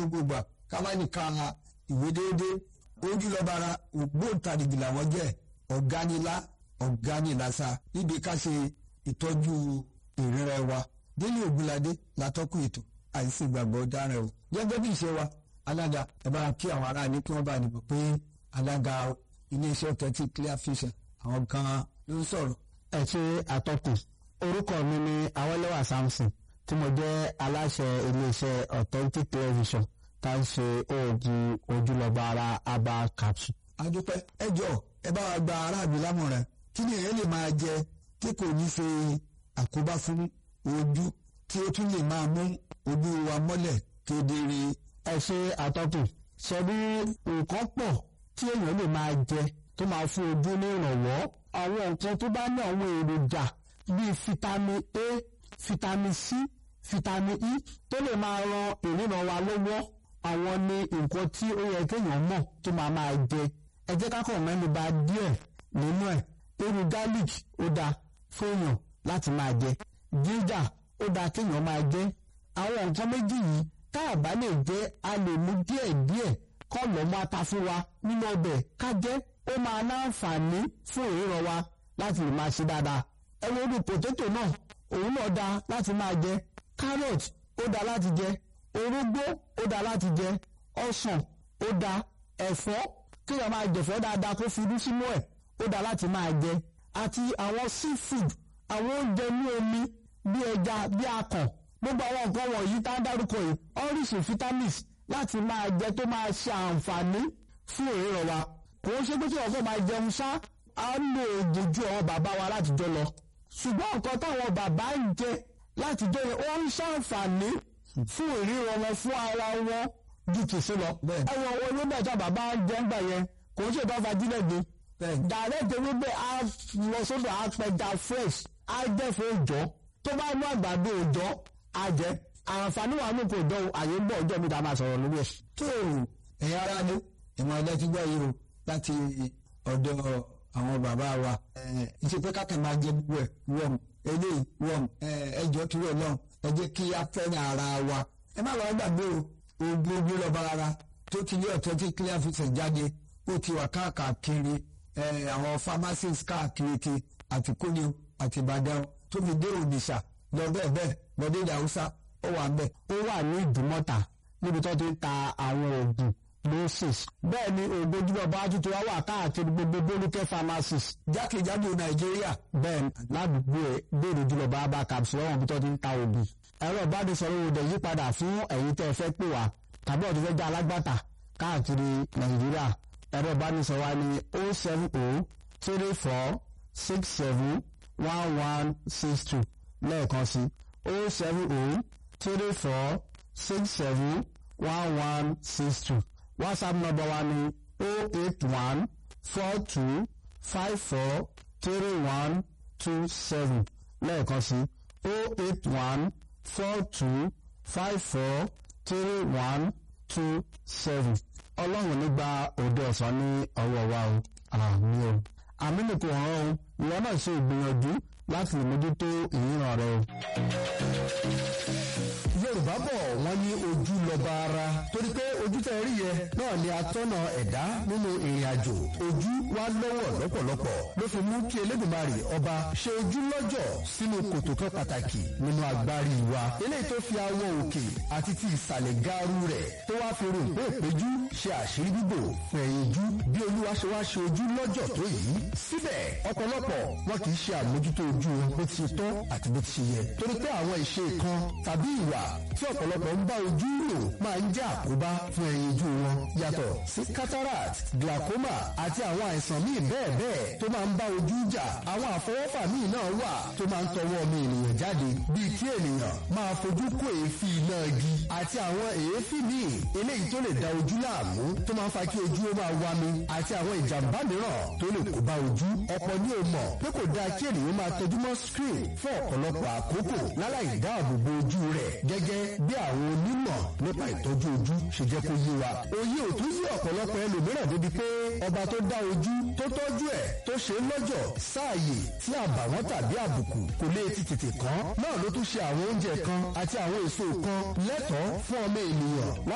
gbogbo ìgbà ká má ní ká ìwé déédéé ojú lọ́bara ògbóǹtarìgì làwọn jẹ́ ọ̀gánilá ọ̀gánilásá níbi ká ṣe ìtọ́jú ìrírẹ́ wa délé ògúnládé látọ́kùn ètò àìsí ìgbàgbọ́ dára o gẹ́gẹ́ bí ìṣe wa alága ẹ bá kí àwọn aráàlú kí wọ́n bá nìbò pé alága iléeṣẹ́ kẹtì clear vision àwọn kan ló ń sọ̀rọ̀. ẹ ṣe àtọkùn orúkọ mi ni awolowo samson tí mo jẹ́ aláṣẹ iléeṣẹ́ authentic television tá a ń ṣe oògùn ojúlọ́gbà ara aba capsule. adúpẹ́ ẹ jọ ẹ bá wa gba aráàlú lámọ̀ràn kí ni èyí lè máa jẹ tí kò ní ṣe àkóbá fún ojú tí ó tún lè máa mú ojú wa mọ́lẹ̀ kedere. ẹ ṣe àtọkùn ṣe bí nǹkan pọ̀ tí èèyàn lè máa jẹ tó máa fún ojú ní ìrànwọ́ àwọn nǹkan tó bá ní àwọn èròjà bíi fitamin A fitamin C fitamin E tó lè máa ran ìríran wa lọ́wọ́ àwọn ni nǹkan tí ó yẹ kéèyàn mọ̀ tó máa máa jẹ ẹ jẹ́ ká kàn mẹ́nu bà díẹ̀ nínú ẹ̀ irú garlic ó dáa fún èèyàn láti máa jẹ ginger ó dáa kéèyàn máa jẹ àwọn nǹkan méjì yìí tá a bá lè jẹ a lè mú díẹ̀ díẹ̀ kọ́ lọ́ máa ta fún wa nínú ọbẹ̀ ká jẹ́ ó máa láǹfààní fún ìríran wa láti lè máa ṣe dáadáa ẹ wo irú potato náà òun náà dáa láti máa jẹ carrot ó dáa láti jẹ orógbó ó dáa láti jẹ ọsàn ó dáa ẹ̀fọ́ kéèyàn máa jẹ̀fọ́ dáadáa kó fi irú sínú ẹ̀ ó dáa láti máa jẹ àti àwọn seafood àwọn oúnjẹ ní omi bí ẹja bí akàn gbogbo àwọn nǹkan wọ̀nyí tá a dárúkọ yìí oríṣi vitamins láti máa jẹ tó máa ṣe àǹfààní fún ìríran wa kò ń ṣe pé kí ọkọ máa jẹun ṣá á lò oògùn ju àwọn bàbá wa látijọ́ lọ ṣùgbọ́n nǹkan táwọn bàbá ń jẹ látijọ́ yẹn ó ń ṣàǹfààní fún ìríran wọn fún ara wọn ju tìsí lọ. ẹ̀wọ̀n owó ewébẹ̀ tí bàbá ń jẹ ń gbà yẹn kò ń ṣe ìtọ́ fagílẹ̀ gbé. direct ewébẹ̀ á lọ sódò á pẹja fresh á jẹ́ fún òòjọ́ tó bá mú àgbàdo òòjọ́ á jẹ àǹfààní wà ní kò jọ àyè ń bọ̀ ọjọ́ mi ta máa sọ̀rọ̀ lórí ẹ̀. tó ẹ̀yin ará ní ìmọ̀ ẹ̀dá ti gbọ́ yìí o láti ọ̀dọ̀ àwọn bàbá wa ìṣe pé kákan máa jẹ gbogbo ẹ̀ wọ̀n eléyìí wọ̀n ẹjọ́ tó rẹ̀ lọ́n ẹ jẹ́ kí á fẹ́ràn ara wa ẹ má lọ́ọ́ gbàgbé o oògùn ojú lọ́ba ara tó ti lé ọ̀tọ́ tí clear vision jáde ó ti wà káàkiri àwọn pharmacies káàkiri àti kóni àti ìbàdàn tó fi dé ònìṣà lọ bẹ́ẹ̀ bẹ́ẹ̀ lọ dé ìdá haúsá ó wà ń bẹ̀. ó wà ní ìdúmọ̀tà níbi tó ti ń ta àwọn oògùn loses bẹ́ẹ̀ ni oògùn ojúbọ bá tuntun wá wà káàkiri gbogbo bolúkẹ́ pharmacies jákèjádò nàìjíríà. bẹ́ẹ̀ ládùúgbò ẹ̀ béèrè ojúbọ bá bá capsule lọ́wọ́n bí tó ti ń ta oògùn. ẹ̀rọ ìbánisọ̀rọ̀ òde yípadà fún ẹ̀yin tẹ́ ẹ fẹ́ pè wá tàbí ọ̀tún fẹ́ jẹ́ alágbàtà káàkiri nàìjíríà ẹ̀rọ ìbánisọ̀rọ̀ wa ni o seven o three four six seven one one six two lẹ́ẹ̀kan sí o seven o three four six seven one one six two whatsapp number wa ni o eight one four two five four three one two seven lẹ́ẹ̀kan sí o eight one four two five four three one two seven ọlọ́run nígbà òde ọ̀sán ní ọwọ́ wa o àmì o àmì nìkan ọ̀rọ̀ o ìwọ náà ṣe ìgbìyànjú láti lè mójútó ìríran rẹ o. yorùbá bọ̀ wọ́n ní ojú lọ́ba ara torí pé ojú tẹ̀ rí yẹ náà ni atọ́nà ẹ̀dá nínú ìrìn àjò ojú wa lọ́wọ́ lọ́pọ̀lọpọ̀ ló fi mú kí elédùnmarè ọba ṣe ojú lọ́jọ̀ sínú kòtò kan pàtàkì nínú agbárí wa eléyìí tó fi awọ òkè àti ti ìsàlẹ̀ gaaru rẹ̀ tó wá fi rògbò ìpéjú ṣe àṣírí bíbò fún ẹ̀yìn ojú bí olúwa ṣe wá ṣe ojú lọ́jọ̀ tó yìí síbẹ̀ ọ̀pọ̀lọpọ̀ wọn kì í ṣe àmójútó ojú wọn bó ti ṣe tọ́ àti bó ti ṣe yẹ torí pé àwọn ìṣe kan tàbí ìwà tí ọ̀pọ̀lọpọ̀ ń bá ojú lò máa ń jẹ́ àkóbá fún ẹyin ojú wọn yàtọ̀ sí cataract glaucoma àti àwọn àìsàn míì bẹ́ẹ̀ bẹ́ẹ̀ tó máa ń bá ojú jà àwọn àfọwọ́fà míì náà wà tó máa ń tọwọ́ ọmọ ènìyàn jáde bíi kí ènìyàn máa fojú kó èéfín iná igi àti àwọn èéfín míì eléyìí tó lè da ojú láàmú tó máa ń fa kí ojú ó máa wami àti àwọn ìjàmbá mìíràn tó lè kó bá ojú ọ̀pọ̀ ni ò mọ̀ pé kò dáa kí ènìyàn máa tẹjú mọ́ screen fún ọ̀pọ̀lọpọ̀ àkókò láláì dáàbò bo ojú rẹ̀ gẹ́gẹ́ bí àwọn onímọ̀ nípa ìtọ́jú ojú ṣe jẹ́ kó yé wa. òye ò tún yí ọ̀pọ̀lọpọ̀ ẹlòmíràn débi pé ọba tó dá ojú tó tọ́jú ẹ̀ tó ṣe lọ́jọ̀ sáàyè tí àbàwọ́n tàbí àbùkù kò lè ti tètè kàn náà ló tún ṣe àwọn oúnjẹ kan àti àwọn èso kan lẹ́tọ̀ọ́ fún ọmọ ènìyàn